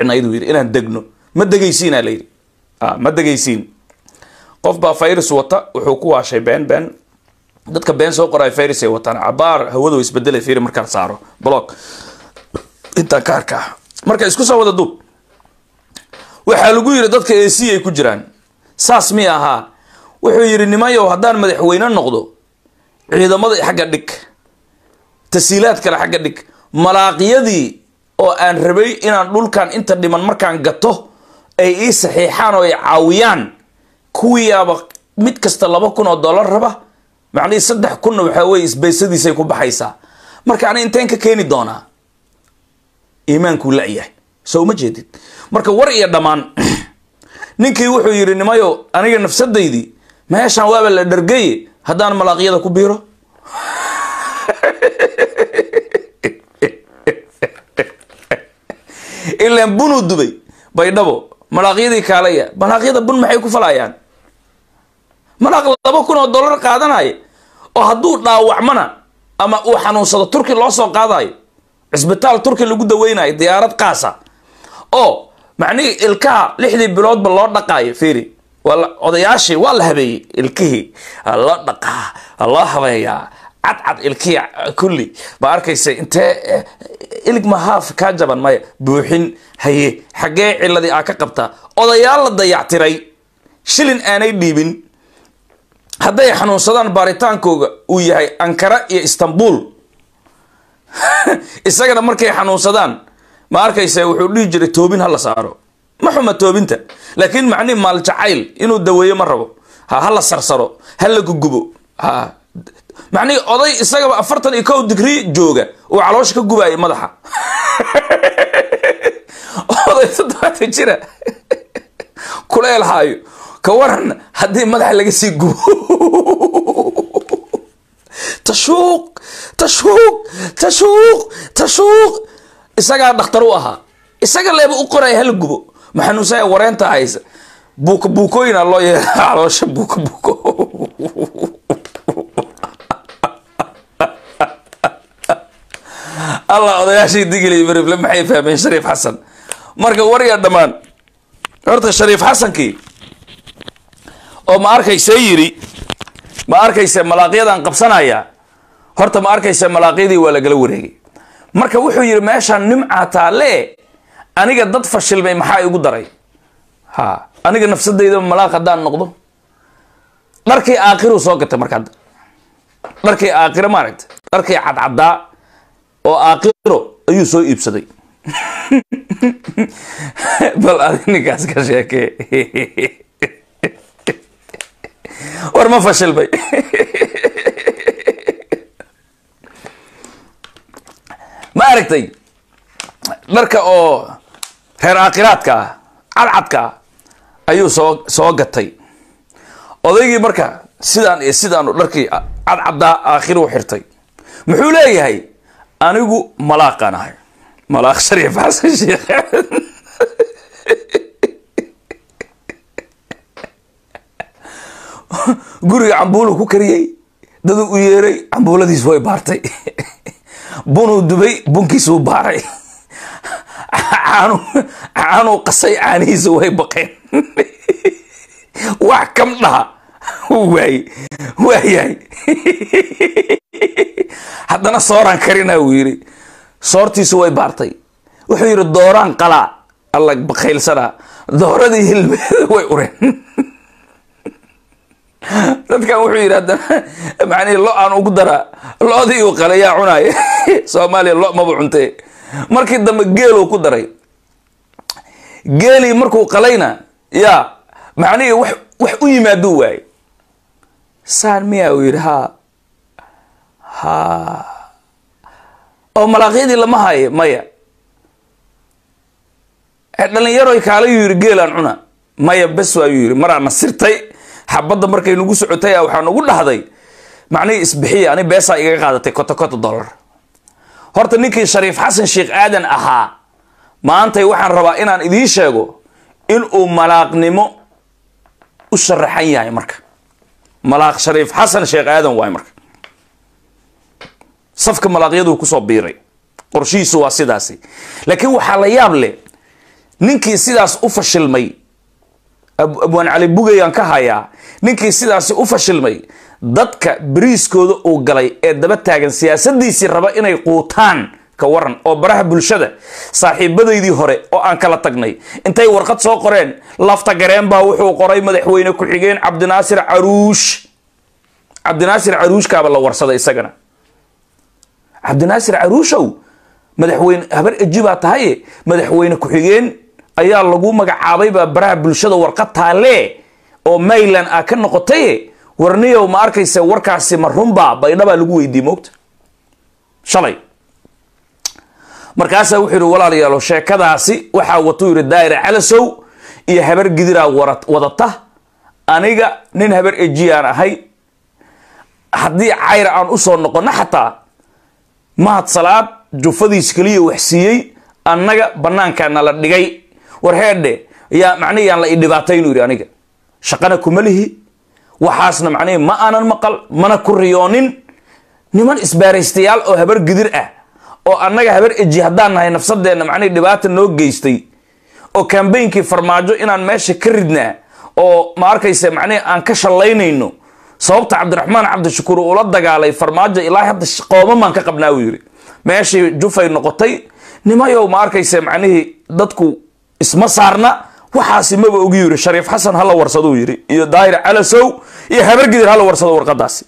fiicnayd uu yidhi inaan degno ma degaysiinaa layidhi ma degaysiin qof baa virus wata wuxuu ku waashay been been dadka been soo qoray virus ay wataan cabaar hawadu isbedelay fiiri markaan saaro block intaan ka arkaa marka isku soo wada duub waxaa lagu yidhi dadka ac ay ku jiraan saas mi ahaa wuxuu yidhi nimayow haddaan madaxweyne noqdo ciidamada xagga dhig tasiilaad kale xagga dhig malaaqyadii oo aan rabay inaan dhulkan inta dhiman markaan gato ay ii saxiixaan oo ay caawiyaan kuwiiaba mid kasta laba kun oo dollar raba macnihii saddex kunna waxaa weye isbaysadiisay ku baxaysaa marka ani inteen ka keeni doonaa iimaankuu la-yahay soo uma jeedid marka war iyo dhammaan ninkii wuxuu yidhi nimayo aniga nafsadaydii meeshaan waaba la dhargaye haddaan malaaqyada ku biiro ilaan bunuu dubay baydhabo malaaqyadii kaalaya malaaqyada bun maxay ku falayaan malaaq laba kun oo dollar qaadanaya oo hadduu dhaawacmana ama uu xanuunsado turki loo soo qaadayo cisbitaal turki lagu daweynayo diyaarad qaasa oo macnihii ilkaha lixdii biloodba loo dhaqaayo fiiri waa odayaashii waa la habeeyey ilkihii loo dhaqaa loo habeeyaa cadcad ilkihii kulli ma arkaysa intee ilig mahaaf kaa jaban maya buuxin haye xaggee ciladii aa ka qabtaa odayaal la dayactiray shilin aanay dhiibin hadday xanuunsadaan baaritaankooga uu yahay ankara iyo istanbul isagana markay xanuunsadaan ma arkaysa wuxuu dhihi jiray toobin ha la saaro ma xuma toobinta laakiin macnihi maal jacayl inuu daweeyo ma rabo ha ha la sarsaro ha la gugubo ha macnihii oday isagaba afartan iyo kow digrii jooga uu caloosha ka gubaayay madaxa oday toddobaatan jira kuleel haayo ka waran haddii madaxa laga sii gubo tashuuq tashuuq tashuuq tashuuq isagaa dhakhtar u ahaa isaga leeba u qoraya hala gubo ma xanuunsaya wareenta haysa buuka buukooyina loo yeera caloosha buuka buuko allah odayaashii digili marifle maxay fahmeen shariif xasan marka warya dhammaan horta shariif xasankii oo ma arkaysa yiri ma arkaysa malaaqyadan qabsanaya horta ma arkaysa malaaqyadii waa lagala wareegay marka wuxuu yidhi meeshaan nimcaa taale aniga dad fashilmay maxaa igu daray ha aniga nafsadayda malaaq haddaan noqdo dharkii aakiruu soo gatay marka hadda dharkii aakiro maaragta dharkii cadcadaa oo aakiro ayuu soo iibsaday bal adi ninkaas ka sheekee war ma fashilmay ma aragtay dharka oo reer aakiraadka ah cadcadka ah ayuu soo soo gatay odaygii marka sidaan iyo sidaanu dharkii cadcaddaa aakhiru xirtay muxuu leeyahay anigu malaaqaan ahay malaaq shariif xasan sheekh guriga cambuulu ku kariyey daduu u yeeray cambuuladiis way baartay bunuu dubay bunkiisuu baaray caanuu qasay caanihiisa way baqeen wax kam dhaha waay waayahay haddana sooraan karina uu yidhi soortiisu way baartay wuxuu yidhi dooraan qalaa alla bakaylsanaa dooradii hilmeeda way ureen dadkan wuxuu yidhi haddana macnihi lo aan ugu daraa lo-dii uu qalay yaa cunaaya soomaaliya lo maba cuntee markii dambe geeluu ku daray geelii markuu qalayna yaa macnihii wax wax u yimaaduu waayey saan miya uu yidhi ha ha oo malaaqyadii lama haye maya dhalinyaroy kaalayuu yidhi geelaan cuna maya bes waayuu yidhi maraa nasirtay xabadda markay nagu socotay waxaa nagu dhahday macnihii isbixiya ani beesaa igaga qaadatay kota kota dollar horta ninkii shariif xasan sheekh aadan ahaa maantay waxaan rabaa inaan idiin sheego inuu malaaqnimo u sharaxan yahay marka malaaq shariif xasan sheekh aadan waay marka safka malaaqyaduu kusoo biiray qorshihiisu waa sidaasi laakiin waxaa la yaab leh ninkii sidaas u fashilmay abwaan cali bugayaan ka hayaa ninkii sidaasi u fashilmay dadka beriiskooda uu galay ee daba taagan siyaasadiisii raba inay quutaan ka waran oo baraha bulshada saaxiibadaydii hore oo aan kala tagnay intay warqad soo qoreen lafta gareen baa wuxuu qoray madaxweyne ku-xigeen cabdinaasir caruush cabdinaasir caruushkaaba la warsaday isagana cabdinaasir caruushow madaxweyne habar eji baa tahaye madaxweyne ku-xigeen ayaa lagu magacaabaybaa baraha bulshada warqad taalee oo mayland ah ka noqotaye warniyow ma arkaysa warkaasi ma runbaa baydhabaa lagu weydiiyey moogta shalay markaasaa wuxuu yihi walaalayaalo sheekadaasi waxaa watuu yihi daa'ira calasow iyo habar gidiraa wadata aniga nin habar ejiyaan ahay haddii cayr aan usoo noqono xataa mahad salaad jufadiis keliya wax siiyey annaga banaankaana la dhigay war heedhe yaa macnihi yaan la i dhibaataynu yidhi aniga shaqana kuma lihi waxaasna macnihi ma aanan maqal mana ku riyoonin niman isbaaraystayaal oo habar gidir ah oo annaga habar eji haddaan nahay nafsadeenna macnihi dhibaata noo geystay oo kambeynkii farmaajo inaan meesha ka ridnaa oo ma arkaysa macnihi aan ka shallaynayno sababta cabdiraxmaan cabdishakuur ula dagaalay farmaajo ilaa hadda qoomamaan ka qabnaa uu yidhi meeshii jufay noqotay nimayow ma arkaysa macnihii dadku isma saarna waxaasi maba ogi yiri shariif xasan hala warsaduu yidhi iyo daahir calasow iyo habargidir hala warsado warqadaasi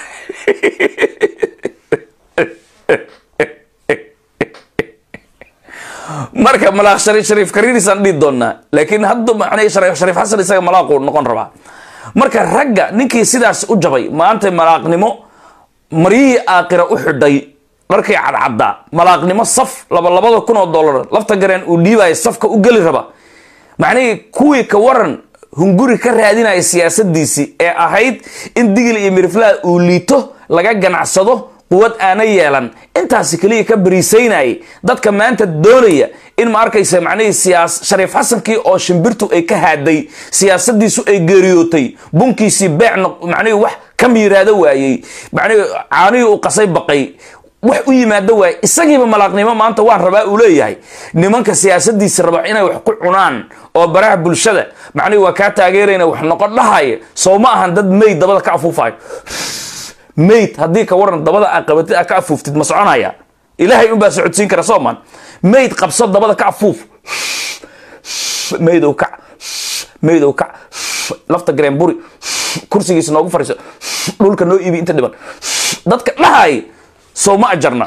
marka malaaq shariif shariif kariirisaan dhihi doonaa laakiin hadda macnihii shariif shariif xasan isaga malaaquu noqon rabaa marka ragga ninkii sidaas u jabay maanta malaaqnimo maryihii aakira u xidhay dharkii cadcaddaa malaaqnimo saf laba labada kun oo dollar lafta gareen uu dhiibaya safka u geli raba macnihii kuwii ka waran hunguri ka raadinaya siyaasadiisii ee ahayd in digil iyo miriflaha uu liito laga ganacsado quwad aana yeelan intaasi keliya ka bariisaynayay dadka maanta doonaya in ma arkaysa macnihii siyaas shariif xasankii oo shimbirtu ay ka haaday siyaasadiisu ay geeriyootay bunkiisii beec macnihii wax ka miiraado waayey macnihii caanihii uu qasay baqay wax u yimaado waayey isagiiba malaaqnimo maanta waan rabaa uu leeyahay nimanka siyaasadiisi raba inay wax ku cunaan oo baraha bulshada macnihii waa kaa taageerayna wax noqon dhahaya sow ma ahan dad meyd dabada ka afuufayo mayd haddii ka waran dabada aa qabatid aa ka afuuftid ma soconaya ilaahay unbaa socodsiin kara sooman mayd qabso dabada ka afuuf maydow kac maydow kac lafta gareen buri kursigiisa noogu fariiso dhulka noo iibi inta dhiban dadka dhahay sow ma ajarna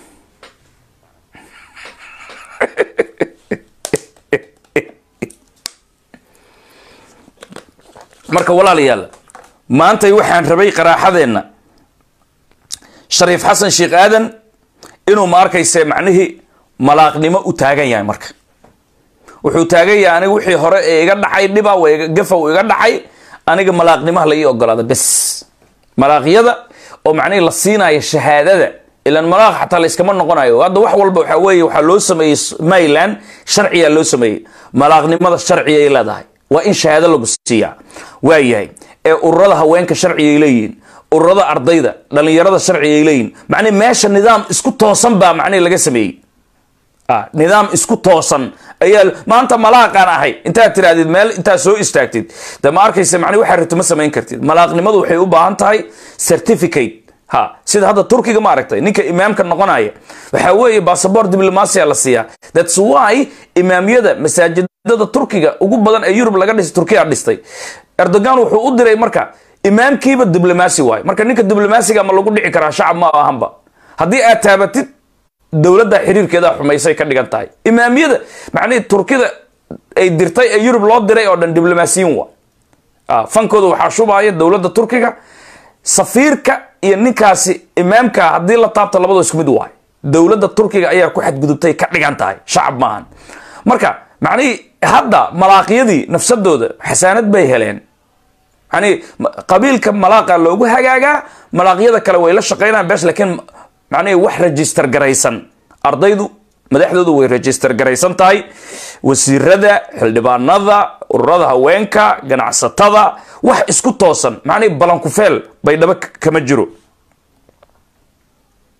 marka walaalayaal maantay waxaan rabay qaraaxadeenna shariif xasan sheekh aadan inuu ma arkayse macnihii malaaqnimo u taagan yahay marka wuxuu taagan yahay aniga wixii hore ee iga dhacay dhiba gafow iga dhacay aniga malaaqnimaha la ii ogolaada bes malaaqyada oo macnihii la siinayo shahaadada ilan malaaq xataa la iskama noqonayo hadda wax walba waxaa weeye waxaa loo sameeyey mayland sharciyaa loo sameeyey malaaqnimada sharciyay leedahay waa in shahaado lagu siiyaa waayahay ee ururada haweenka sharcigay leeyihiin ururada ardayda dhalinyarada sharcigay leeyihin macnii meesha nidaam isku toosan baa macnihi laga sameeyey nidaam isku toosan ayaa maanta malaaqaan ahay intaad tirahdid meel intaad soo istaagtid de ma arkaysa mani waxaa rabti ma samayn kartid malaaqnimadu waxay u baahan tahay certificate ha sida hadda turkiga ma aragtay ninka imaamka noqonaya waxaa weeye bassabort diblomasia la siiyaa thats why imaamyada masaajidada turkiga ugu badan ee yurub laga dhisay turkiya dhistay erdogan wuxuu u diray marka imaamkiiba diblomaasi waayo marka ninka diblomaasiga ma lagu dhici karaa shacab ma ahanba haddii aad taabatid dowladda xiriirkeeda xumaysay ka dhigan tahay imaamiyada macnihii turkida ay dirtay ee yurub loo diray oo dhan diblomaasiyiin waa fankooda waxaa shubaya dowladda turkiga safiirka iyo ninkaasi imaamka haddii la taabta labadoo isku mid waayo dowladda turkiga ayaa ku xadgudubtay ka dhigan tahay shacab maahan marka macnihii hadda malaaqyadii nafsadooda xasaanad bay heleen yani qabiilka malaaqa loogu hagaagaa malaaqyada kale way la shaqeynaan besh laakiin macnihi wax register garaysan ardaydu madaxdoodu way register garaysan tahay wasiirada xildhibaanada ururada haweenka ganacsatada wax isku toosan macnihi balankufeel baydhabo kama jiro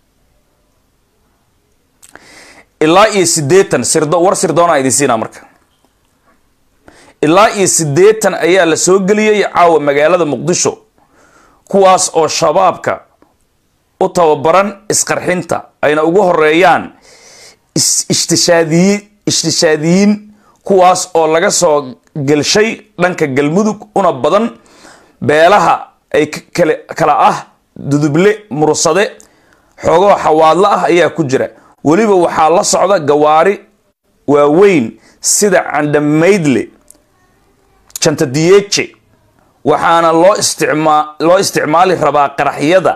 ilaa iyo sideetan sirdo war sirdoona idin siinaa marka ilaa iyo siddeetan ayaa la soo geliyey caawa magaalada muqdisho kuwaas oo shabaabka u tababaran isqarxinta ayna ugu horeeyaan ishtishaadiyi ishtishaadiyiin kuwaas oo laga soo gelshay dhanka galmudug una badan beelaha ay kale kala ah duduble mursade xoogoo xawaadlo ah ayaa ku jira weliba waxaa la socda gawaari waaweyn sida candhamaydle jantadiyeje waxaana loo isticmaa loo isticmaali rabaa qaraxyada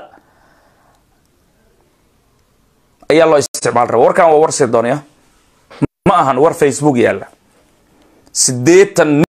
ayaa loo isticmaali rabaa warkan waa war sii doonaya ma ahan war facebook yaalla siddeetan